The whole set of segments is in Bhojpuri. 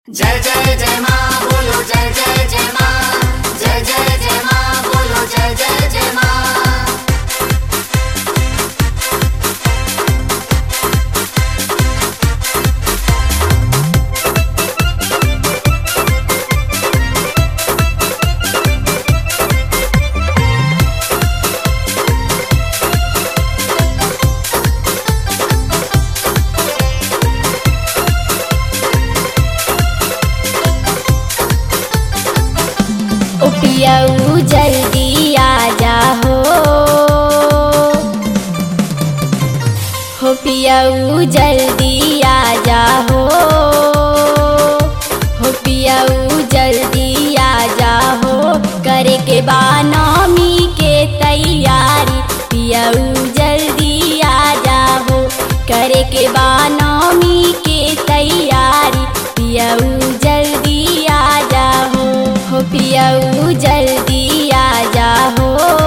जय जय जय माँ बोलो जय जय जय माँ जय जय जय माँ बोलो जय जय जय माँ ओ पियऊ जल्दी आ जाहो हो पियऊ जल्दी आ जाहो हो पियऊ जल्दी आ जाहो करे के बानमी के तैयारी पियऊ जल्दी आ जाहो करे के बानमी के तैयारी पियऊ जल्दी आ जाहो हो पियऊ जल्दी आ जाहो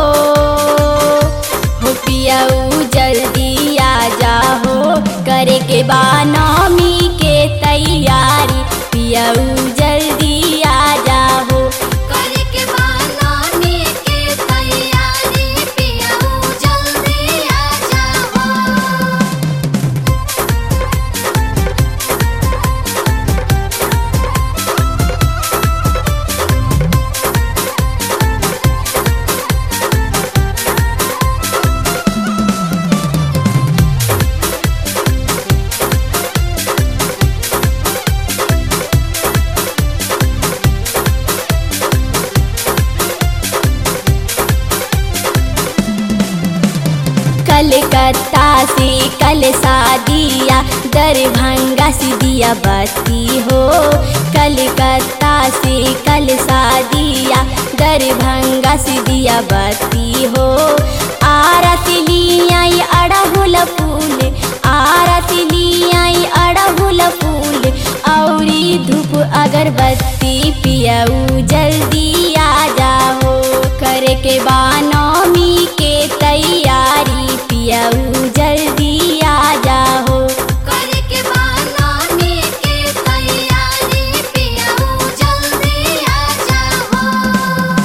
हो पियऊ जल्दी आ जाहो करे के बानमी के तैयारी पियऊ जल्दी आ जाहो करे के बानाने के तैयारी पियाऊ जल्दी आ जाओ कलकत्ता से कल शादिया दरभंगा से दिया बत्ती हो कलकत्ता से कल शादिया दरभंगा से दिया बत्ती हो आरत लियाई अड़हुल फूल आरत लियाई अड़हुल फूल औरी धूप अगरबत्ती पियऊ जल्दी आ जाओ करे के बानमी के तैयारी पियऊ जल्दी आ जाओ करे के बानाने के तैयारी पियाऊ जल्दी आ जाओ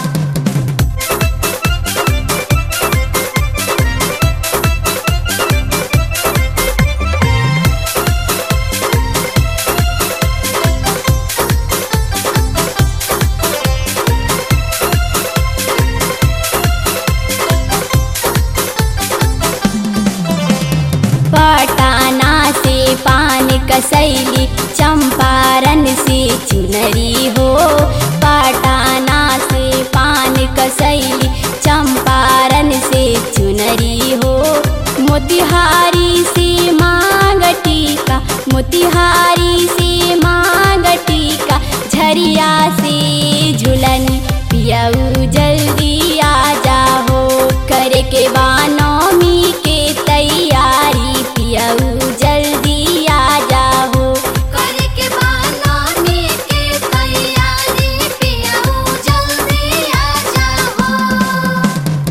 पटाना से पान कसैली चंपारण से चुनरी हो पटाना से पान कसैली चंपारण से चुनरी हो मोतिहारी से मांग टीका मोतिहारी से मांग टीका झरिया से झुलन पियऊ जल्दी आ जाहो करे के बानमी के तैयारी पियऊ जल्दी आ जाहो करे के बानाने के तैयारी पियाऊ जल्दी आ जाओ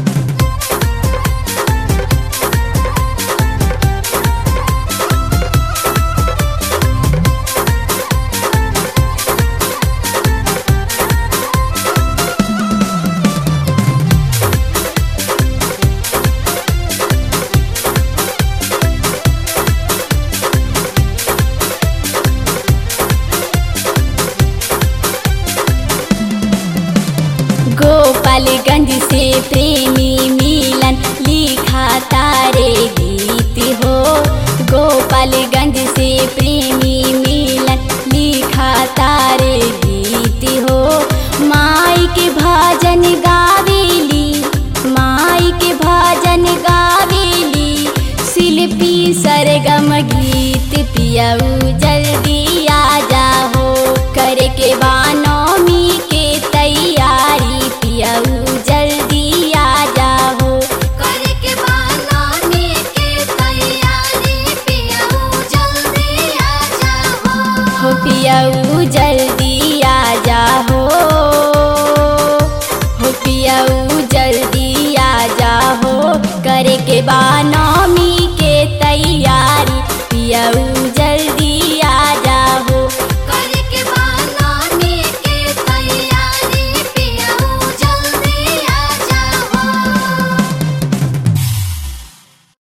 गोपालगंज से प्रेमी मिलन लिखा तारे गीत हो गोपालगंज से प्रेमी मिलन लिखा तारे गीत हो माई के भजन गावेली माई के भजन गावेली शिल्पी सरगम गीत पियऊ जल्दी आ जाहो करे के बानमी के तैयारी पियऊ जल्दी आ जाहो करे के बानाने के तैयारी पियाऊ जल्दी आ जाओ हो पियऊ जल्दी आ जाहो हो पियऊ जल्दी आ जाहो करे के बानो